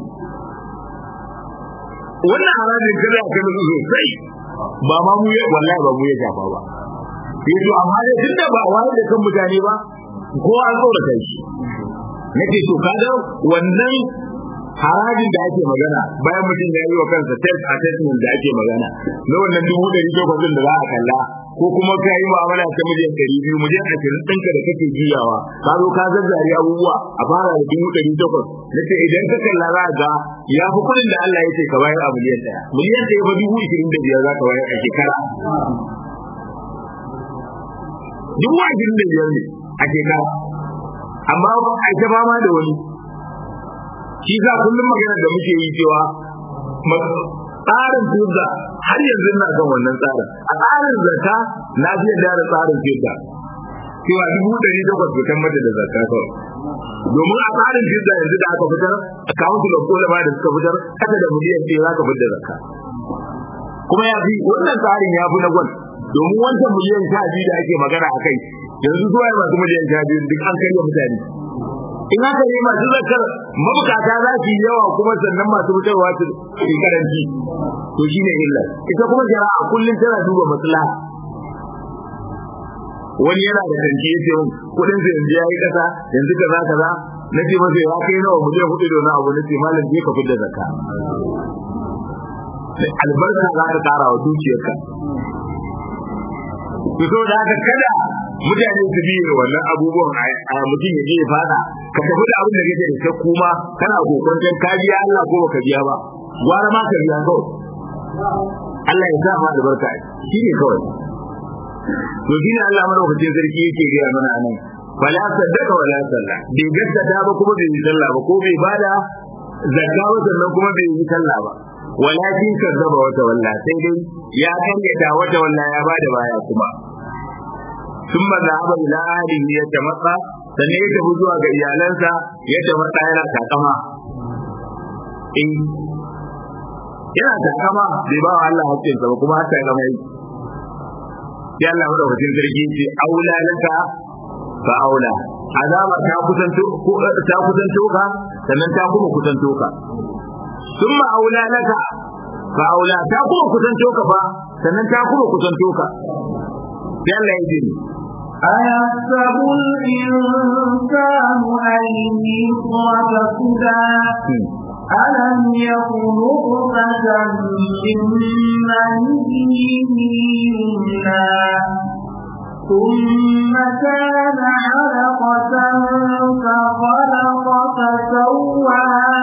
wannan harajin kada ka nutsu sosai ba ma mu ya wallahi ba mu ya shafa ba yato amma dai tunda ba wayar da kan mutane ba ko an tsorata shi nake to kaga wannan harajin da ake magana bayan mutum ya yi wa kansa test assessment da ake magana na wannan dubu ɗari takwas da za a kalla ko kuma ka yi mu'amala ta miliyan ɗari biyu miliyan ashirin ɗinka da kake juyawa ka zo ka zazzare abubuwa a fara da dubu ɗari takwas na ce idan ka kalla za ga ya fi kuɗin da Allah ya ce ka bayar a miliyan ɗaya miliyan ɗaya fa dubu ishirin da biyar za ka bayar a shekara dubu ashirin da biyar ne a shekara amma a ta fama da wani shi za kullum magana da muke yi cewa tsarin fizza har yanzu na kan wannan tsarin a tsarin zaka na fiye da da tsarin fizza cewa dubu ɗari takwas fitan mata da zaka kawai domin a tsarin fizza yanzu da aka fitar a council of ulama da suka fitar kasa da miliyan ɗaya za ka fitar da zaka kuma ya fi wannan tsarin ya fi na gwal domin wancan miliyan sha biyu da ake magana a kai yanzu zuwa masu miliyan sha biyu duk an karya mutane in haka ne masu zakar mabukata za su yi yawa kuma sannan masu fitarwa su yi karanci to shine illa ita kuma jara'a kullum tana duba maslaha wani yana da kanki yace mun kudin sa yanzu yayi kasa yanzu kaza kaza nace masa ya kai nawa mu je hudu da na abu nace malam je ka fidda zakka albarka za ka kara wa dukiyarka to so da haka kada mutane su bi wannan abubuwan a mutum ya je ya fada ka tafi da abin da kake da ta kuma kana kokarin ka biya Allah ko baka biya ba gwara ma ka biya kawai Allah ya sa ma albarka shi ne kawai to shi ne Allah madaukakin sarki yake gaya mana anan wala saddaka wala salla bai gaskata ba kuma bai yi sallah ba ko bai bada zakka ba sannan kuma bai yi sallah ba walakin kazzaba wata walla sai dai ya karyata wata walla ya bada baya kuma ثم ذهب إلى أهله يتمطى sannan ya tafi zuwa ga iyalansa ya tafi yana takama in yana takama bai ba wa Allah hakkinsa ba kuma har takama yi ya Allah madaukakin sarki ce aula laka fa aula azaba ta kusanto ta kusanto ka sannan ta kuma kusanto ka summa aula laka fa aula ta kuma kusanto ka fa sannan ta kuma kusanto ka sai Allah ya ji أيحسب الإنسان أن يترك سدى ألم يكن نطفة من مني يمنى ثم كان علقة فخلق فسوى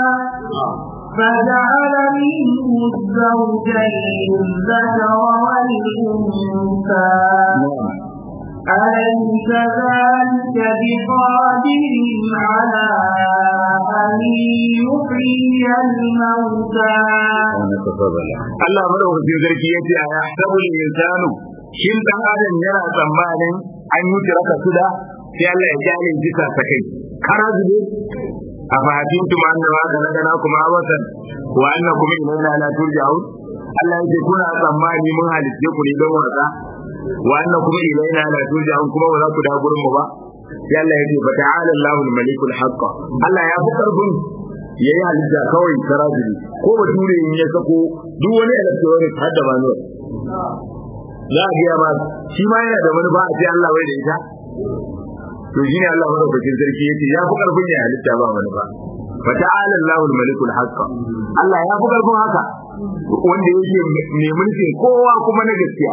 فجعل منه الزوجين الذكر والأنثى أليس ذلك بقادر على أن يحيي الموتى Allah madaukakin sarki yace a yahsabu al-insanu shin dan adam yana tsammanin an yi tiraka suda sai Allah ya jale jika ta kai kara zube a fahimtum tum anna ma kana kuma abatan wa annakum ilayna la turja'un Allah yake kuna tsammani mun halitte ku ne don wasa wa annakum ilayna la turja'un kuma ba za ku da gurin mu ba sai Allah yake fa ta'ala Allahu al-malikul haqq Allah ya fi karfin yayi halitta kawai karajiri ko bature in ya sako duk wani electronic har da manual za a biya ma shi ma yana da wani ba a ce Allah bai da ita to shi ne Allah madaukakin sarki yace ya fi karfin ya halitta ba wani ba fa ta'ala Allahu al-malikul haqq Allah ya fi karfin haka wanda yake mai mulkin kowa kuma na gaskiya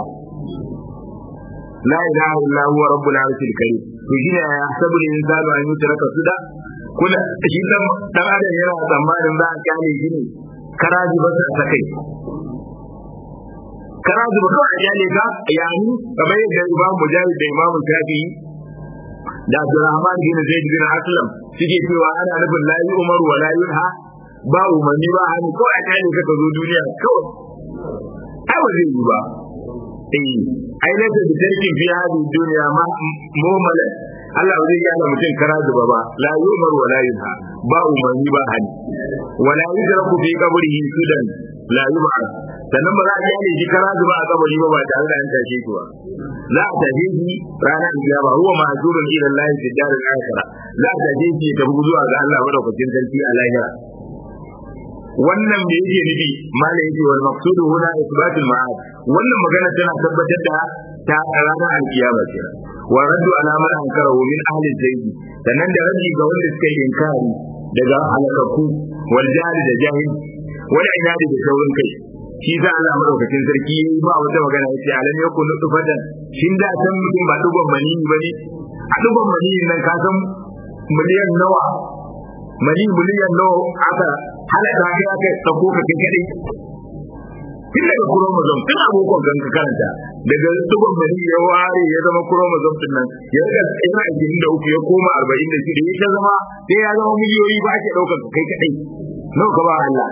la ilaha illa huwa rabbul arshil karim to shi ne ya sabu da insanu an yutraka suda kula shi dan dan adam yana tsammanin za a kyale shi ne karaji ba sa sakai karaji ba kawai kyale ka yani kamar yadda imam mujahid da imam shafi'i da Abdurrahman bin Zaid bin Aslam suke cewa ana nufin la Umar wa la yunha ba umarni ba hannu ko a kyale ka ka zo duniya kawai ai ba zai yi ba eh ai lalle da tarkin fi hadi duniya ma mu'mala Allah ba zai yi ana mutum kara zuba ba la Umar wa la yunha ba umarni ba hannu wa la yudraku fi qabrihi sudan la yub'ath sannan ba za a kyale shi kara zuba a kabari ba ba tare da an tashe shi ba za a tafi shi ranar kiyama huwa ma'zurun ila Allah fi daril akhirah za a tafi shi ta zuwa ga Allah madaukakin sarki a lahira wannan me yake nufi malai yake wal maqsudu huna isbatul ma'ad wannan magana tana tabbatar da ta ranar alkiyama ce wa raddu ala man ankarahu min ahli zaidi sannan da raddi ga wanda suka yi inkari daga halakaku wal jahil da jahil wal inadi da saurin kai shi za Allah madaukakin sarki ba wata magana yace alam yakun nutfatan shin da san mutum ba dugon mani bane a dugon mani nan ka san miliyan nawa mani miliyan nawa aka halaka kai aka sako ka kai kadai tun daga chromosome tun abokan kan ka karanta daga dugon mani ya ware ya zama chromosome din nan ya rika yana ashirin da uku ya koma arba'in da shida ya ta zama sai ya zama miliyoyi ba ake ɗaukar kai kadai nawa ka ba Allah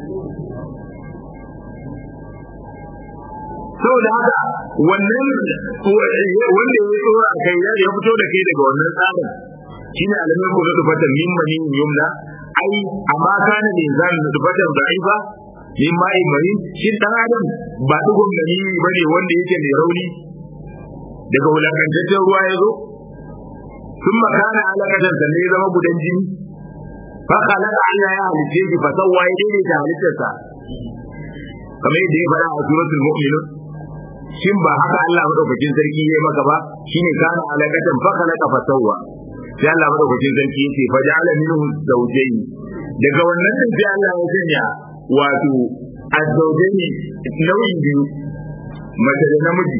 saboda haka wannan wanda ya tsora a kai ya fito da kai daga wannan tsarin shine alamin ko da fatan min mani yumna ai amma kana ne zan da fatan da'ifa min mai mani shi dan adam ba dugun gani bane wanda yake mai rauni daga wulakantaccen ruwa ya zo sun makana alaƙatan sannan ya zama gudan jini fa khalaqa Allah ya halice shi fa sawwa ya daidaita halittarsa kamar yadda ya faɗa a suratul mu'minun shin ba haka Allah madaukakin sarki ya maka ba shine kana alaƙatan fa khalaqa fa sawwa sai Allah madaukakin sarki ya ce fa ja'ala minhu zawjayn daga wannan din sai Allah ya sanya wato azzawjayn nau'in biyu mace da namiji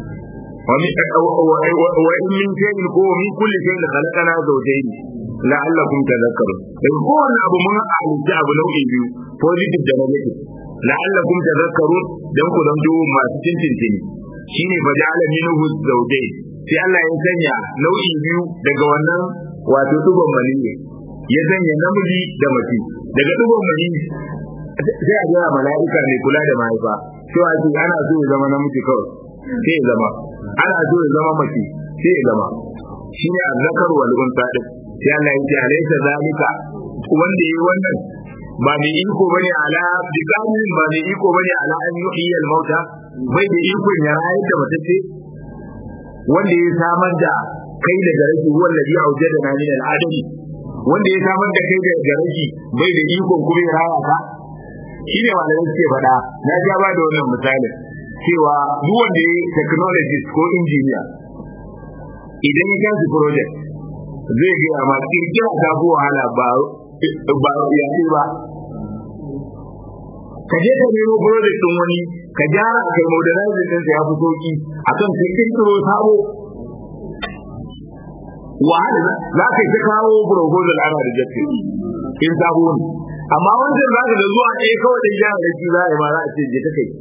وإن من شيء هو من كل شيء خلقنا زوجين لعلكم تذكرون dan kowane abu mun halitta abu nau'i biyu positive da negative la'allakum tadhakkarun dan ku zanto masu cincin shine fa ja'ala minhu zawjayn sai Allah ya sanya nau'i biyu daga wannan wato dubon maniyi ya sanya namiji da mace daga dubon maniyi sai a ga mala'ika mai kula da mahaifa cewa ana so ya zama namiji kawai sai ya zama ana so ya zama mace sai ya zama shine azzakar wal unsa din sai Allah ya ce alaysa zalika wanda yayi wannan ba mai iko bane ala biqamin ba mai iko bane ala an yuhyi al mauta bai da iko ya rayar da matacce wanda ya samar da kai daga rashi wallazi aujada na min al adami wanda ya samar da kai daga rashi bai da iko kuma ya raya ka shine malamai suke faɗa na ja ba da wannan misalin cewa duk wanda ya technologist ko engineer idan ya tashi project zai gaya ma kirkira ta fi wahala ba ba ya ce ba ka je ka nemo project din wani ka gyara kai modernizing din sa ya fi sauki akan ka kirkiro sabo wahala za ka ta kawo proposal ana rejected in sabo ne amma wancan za ka da zuwa ɗaya kawai da gyara da shi za a yi ma za a ce je ta kai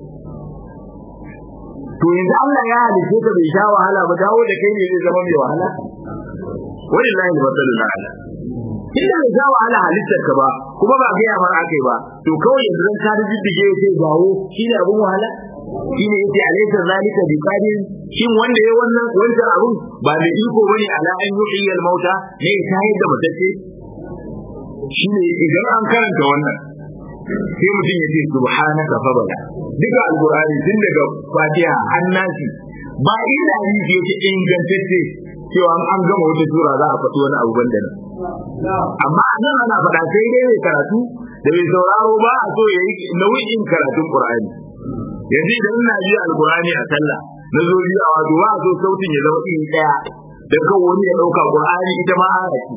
to yanzu Allah ya halice ka bai sha wahala ba dawo da kai ne zai zama mai wahala wallahi masalul ala inda bai sha wahala halittar ka ba kuma ba ga yamar akai ba to kawai yanzu dan ka diddige yace gawo shine abun wahala shine yace alaysa zalika bi qadir shin wanda yayi wannan wancan abun ba da iko bane ala an yuhyi al mauta ne ya tayar da matacce shine idan an karanta wannan sai mutum ya ce subhanaka fabala duka alqur'ani tun daga fatiha annasi ba ina yi da yake ingantacce cewa an gama wata sura za a faɗi wani abu banda nan amma a nan ana faɗa sai dai mai karatu da mai sauraro ba a so ya yi nau'in karatun qur'ani yanzu idan ina ji alqur'ani a sallah na zo biyu a wato ba a so sautin ya zama iri ɗaya da kan wani ya ɗauka qur'ani ita ma aya ce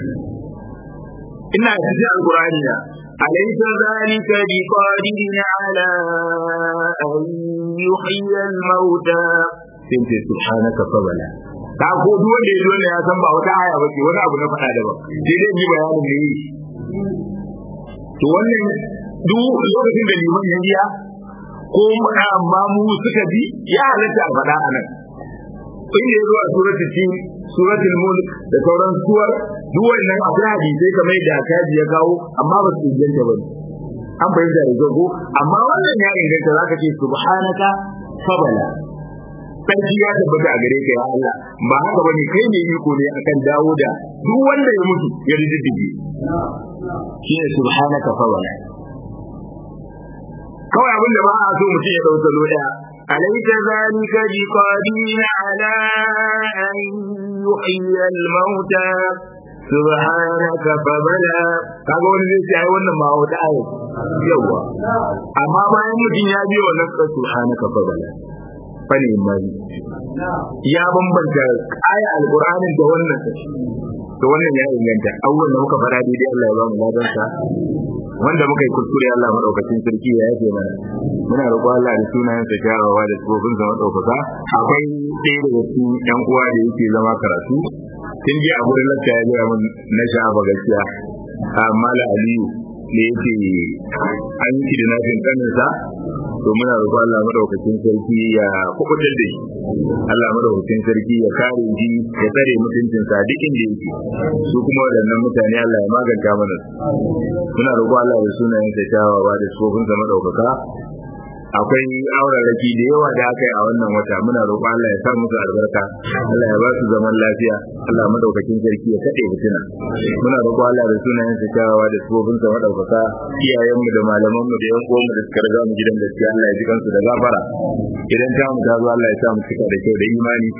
ina cikin alqur'ani na أليس ذلك بقادر على أن يحيي الموتى سنت سبحانك فبلا ta ko duk wanda ya zo ne ya san ba wata aya ba ce wani abu na faɗa daban sai dai ji bayanin da yi to wannan duk lokacin da liman ya biya ko amma mu suka bi ya halatta a faɗa a nan in ya zo a suratul tin suratul mulk da sauran suwar duk wannan akwai hadisai kamar da kaji ya kawo amma ba su inganta ba an fahimta da jago amma wannan ya inganta zaka ce subhanaka fabala sarki ya tabbata a gare ka ya Allah ba haka bane kai ne iko ne akan dawo da duk wanda ya mutu ya riddige shine subhanaka fabala kawai abin da ba a so mutum ya dauka lo daya أليس ذلك بقادر على أن يحيي الموتى سبحانك فبلا kaga wani zai ce ai wannan ma wata aya yawa amma bayan mutum ya biyo wannan ka subhanaka fabala fani mai ya bambanta aya alqur'anin da wannan to wannan ya inganta abubuwan da muka fara daidai Allah ya ba mu ladan sa wanda muka yi kuskure Allah madaukakin sarki ya yafe mana muna roƙo Allah da sunayen sa kyawawa da tsofin sa madaukaka akwai ɗaya daga cikin ƴan uwa da yake zama karatu tun ji a gurin lakka ya gaya min na sha'aba gaskiya amma la aliyu da yake an yi da nafin kaninsa to muna roƙo Allah madaukakin sarki ya kubutar da shi Allah madaukakin sarki ya kare shi ya tsare mutuncin sa duk inda yake su kuma waɗannan mutane Allah ya maganta mana muna roƙo Allah da sunayen sa kyawawa da sofin sa madaukaka akwai auraraki da yawa da aka yi a wannan wata muna roƙo Allah ya sa musu albarka Allah ya ba su zaman lafiya Allah madaukakin sarki ya kade fitina muna roƙo Allah da sunayen sa kyawawa da sifofin sa madaukaka iyayen mu da malaman mu da yan uwan mu da suka riga mu gidan gaskiya Allah ya ji kansu da gafara idan ta mu ta zo Allah ya sa mu cika da kyau da imani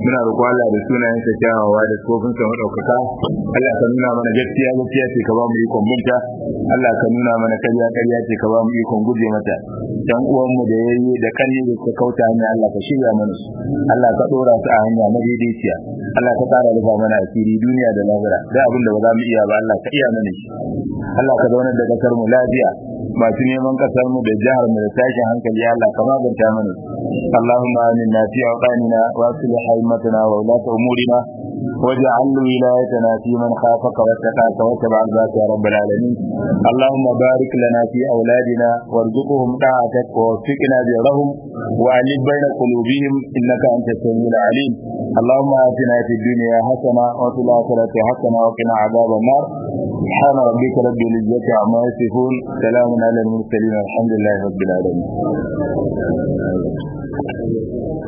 muna roƙo Allah da sunayen sa kyawawa da tsofin sa madaukaka Allah ka nuna mana gaskiya gaskiya ce ka ba mu ikon binta Allah ka nuna mana ƙarya ƙarya ce ka ba mu ikon guje mata dan uwan mu da yayi da kanni da ka kauta hanya Allah ka shirya mana su Allah ka dora su a hanya madaidaiciya Allah ka tsara rufa mana asiri duniya da lahira da abin da ba za mu iya ba Allah ka iya mana shi Allah ka zauna da kasar mu lafiya masu neman kasar mu da jihar mu da tashin hankali Allah ka maganta mana Allahumma aminna fi awqanina wa aslih haymatana wa ulata umurina واجعل ولايتنا في من خافك واتقاك واتبع ذاك يا رب العالمين اللهم بارك لنا في اولادنا وارزقهم طاعتك ووفقنا برهم والف بين قلوبهم انك انت السميع العليم اللهم اتنا في الدنيا حسنه وفي الاخره حسنه وقنا عذاب النار سبحان ربك رب العزه عما يصفون سلام على المرسلين الحمد لله رب العالمين